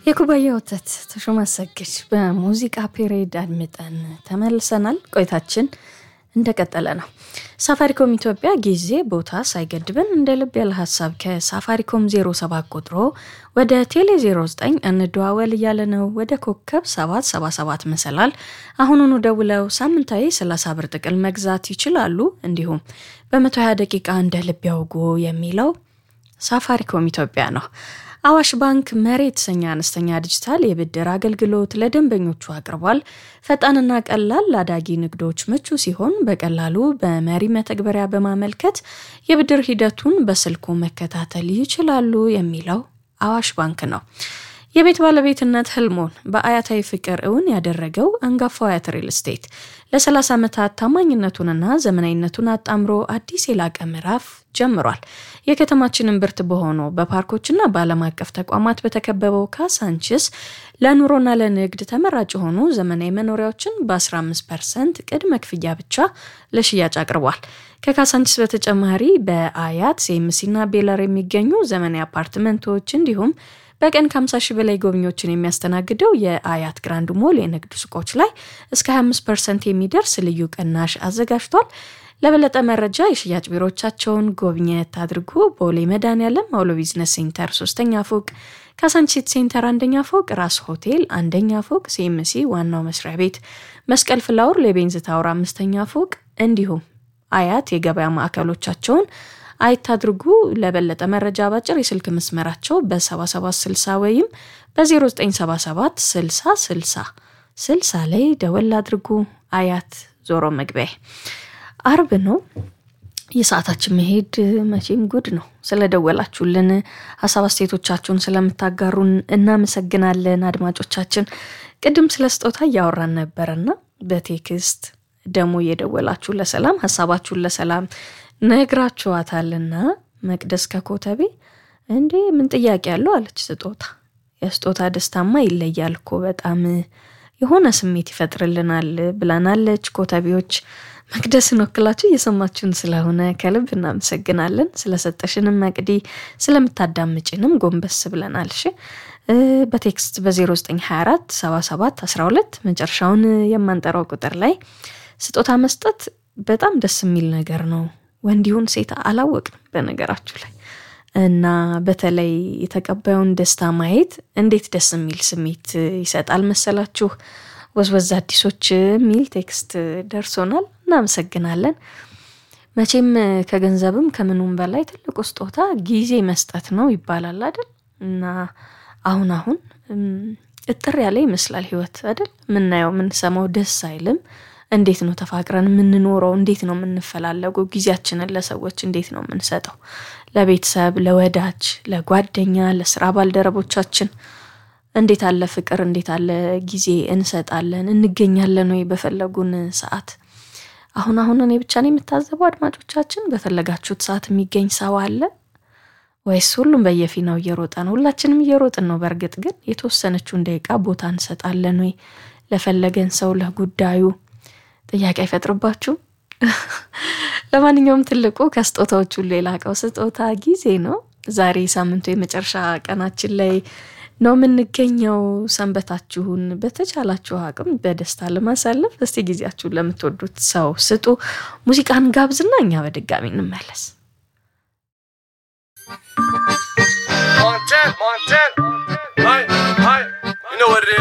የኩባያ ወተት ተሾመ አሰግድ በሙዚቃ ፔሬድ አድምጠን ተመልሰናል። ቆይታችን እንደቀጠለ ነው። ሳፋሪኮም ኢትዮጵያ ጊዜ ቦታ ሳይገድበን እንደ ልብ ያለ ሀሳብ ከሳፋሪኮም 07 ቁጥሮ ወደ ቴሌ 09 እንደዋወል እያለ ነው። ወደ ኮከብ 777 መሰላል አሁኑኑ ደውለው ሳምንታዊ 30 ብር ጥቅል መግዛት ይችላሉ። እንዲሁም በ120 ደቂቃ እንደ ልብ ያውጉ የሚለው ሳፋሪኮም ኢትዮጵያ ነው። አዋሽ ባንክ መሪ የተሰኘ አነስተኛ ዲጂታል የብድር አገልግሎት ለደንበኞቹ አቅርቧል። ፈጣንና ቀላል ለአዳጊ ንግዶች ምቹ ሲሆን በቀላሉ በመሪ መተግበሪያ በማመልከት የብድር ሂደቱን በስልኩ መከታተል ይችላሉ የሚለው አዋሽ ባንክ ነው። የቤት ባለቤትነት ህልሞን በአያታዊ ፍቅር እውን ያደረገው አንጋፋው አያት ሪል ስቴት ለ30 ዓመታት ታማኝነቱንና ዘመናዊነቱን አጣምሮ አዲስ የላቀ ምዕራፍ ጀምሯል። የከተማችንን ብርት በሆነው በፓርኮችና በዓለም አቀፍ ተቋማት በተከበበው ካሳንችስ ለኑሮና ለንግድ ተመራጭ የሆኑ ዘመናዊ መኖሪያዎችን በ15 ፐርሰንት ቅድመ ክፍያ ብቻ ለሽያጭ አቅርቧል። ከካሳንችስ በተጨማሪ በአያት ሴምሲና ቤለር የሚገኙ ዘመናዊ አፓርትመንቶች እንዲሁም በቀን ከ50 ሺህ በላይ ጎብኚዎችን የሚያስተናግደው የአያት ግራንድ ሞል የንግድ ሱቆች ላይ እስከ 25 ፐርሰንት የሚደርስ ልዩ ቅናሽ አዘጋጅቷል። ለበለጠ መረጃ የሽያጭ ቢሮዎቻቸውን ጎብኘት አድርጉ። ቦሌ መድኃኔዓለም አውሎ ቢዝነስ ሴንተር ሶስተኛ ፎቅ፣ ካሳንቺስ ሴንተር አንደኛ ፎቅ፣ ራስ ሆቴል አንደኛ ፎቅ፣ ሲኤምሲ ዋናው መስሪያ ቤት፣ መስቀል ፍላወር ለቤንዝ ታወር አምስተኛ ፎቅ እንዲሁም አያት የገበያ ማዕከሎቻቸውን አይታድርጉ። ለበለጠ መረጃ ባጭር የስልክ መስመራቸው በ7760 ወይም በ0977 60 60 60 ላይ ደወል አድርጉ። አያት ዞሮ መግቢያ አርብ ነው። የሰዓታችን መሄድ መቼም ጉድ ነው። ስለደወላችሁልን ሀሳብ አስተያየቶቻችሁን ስለምታጋሩን እናመሰግናለን። አድማጮቻችን ቅድም ስለ ስጦታ እያወራን ነበረና በቴክስት ደግሞ እየደወላችሁ ለሰላም ሀሳባችሁን ለሰላም ነግራችኋታልና መቅደስ ከኮተቤ እንዴ ምን ጥያቄ ያለው አለች። ስጦታ የስጦታ ደስታማ ይለያል እኮ በጣም የሆነ ስሜት ይፈጥርልናል ብለናለች። ኮተቤዎች መቅደስን ወክላችሁ እየሰማችሁን ስለሆነ ከልብ እናመሰግናለን። ስለሰጠሽንም መቅዲ ስለምታዳምጭንም ጎንበስ ብለናል። እሺ በቴክስት በ0924 77 12 መጨረሻውን የማንጠራው ቁጥር ላይ ስጦታ መስጠት በጣም ደስ የሚል ነገር ነው። ወንድ ይሁን ሴት አላወቅንም በነገራችሁ ላይ እና በተለይ የተቀባዩን ደስታ ማየት እንዴት ደስ የሚል ስሜት ይሰጣል መሰላችሁ። ወዝወዝ አዲሶች የሚል ቴክስት ደርሶናል። እናመሰግናለን። መቼም ከገንዘብም ከምኑም በላይ ትልቁ ስጦታ ጊዜ መስጠት ነው ይባላል አይደል? እና አሁን አሁን እጥር ያለ ይመስላል ህይወት አይደል? የምናየው የምንሰማው ደስ አይልም። እንዴት ነው ተፋቅረን የምንኖረው? እንዴት ነው የምንፈላለገው? ጊዜያችንን ለሰዎች እንዴት ነው የምንሰጠው? ለቤተሰብ፣ ለወዳጅ፣ ለጓደኛ፣ ለስራ ባልደረቦቻችን እንዴት አለ ፍቅር፣ እንዴት አለ ጊዜ እንሰጣለን? እንገኛለን ወይ በፈለጉን ሰዓት? አሁን አሁን እኔ ብቻ ነው የምታዘበው? አድማጮቻችን በፈለጋችሁት ሰዓት የሚገኝ ሰው አለ ወይስ ሁሉም በየፊናው እየሮጠ ነው? ሁላችንም እየሮጥን ነው። በእርግጥ ግን የተወሰነችውን ደቂቃ ቦታ እንሰጣለን ወይ ለፈለገን ሰው ለጉዳዩ ጥያቄ አይፈጥርባችሁም? ለማንኛውም ትልቁ ከስጦታዎች ሁሉ የላቀው ስጦታ ጊዜ ነው። ዛሬ ሳምንቱ የመጨረሻ ቀናችን ላይ ነው የምንገኘው። ሰንበታችሁን በተቻላችሁ አቅም በደስታ ለማሳለፍ እስቲ ጊዜያችሁን ለምትወዱት ሰው ስጡ። ሙዚቃን ጋብዝና እኛ በድጋሚ እንመለስ። Montana, Montana. Hi, hi. You know what it is.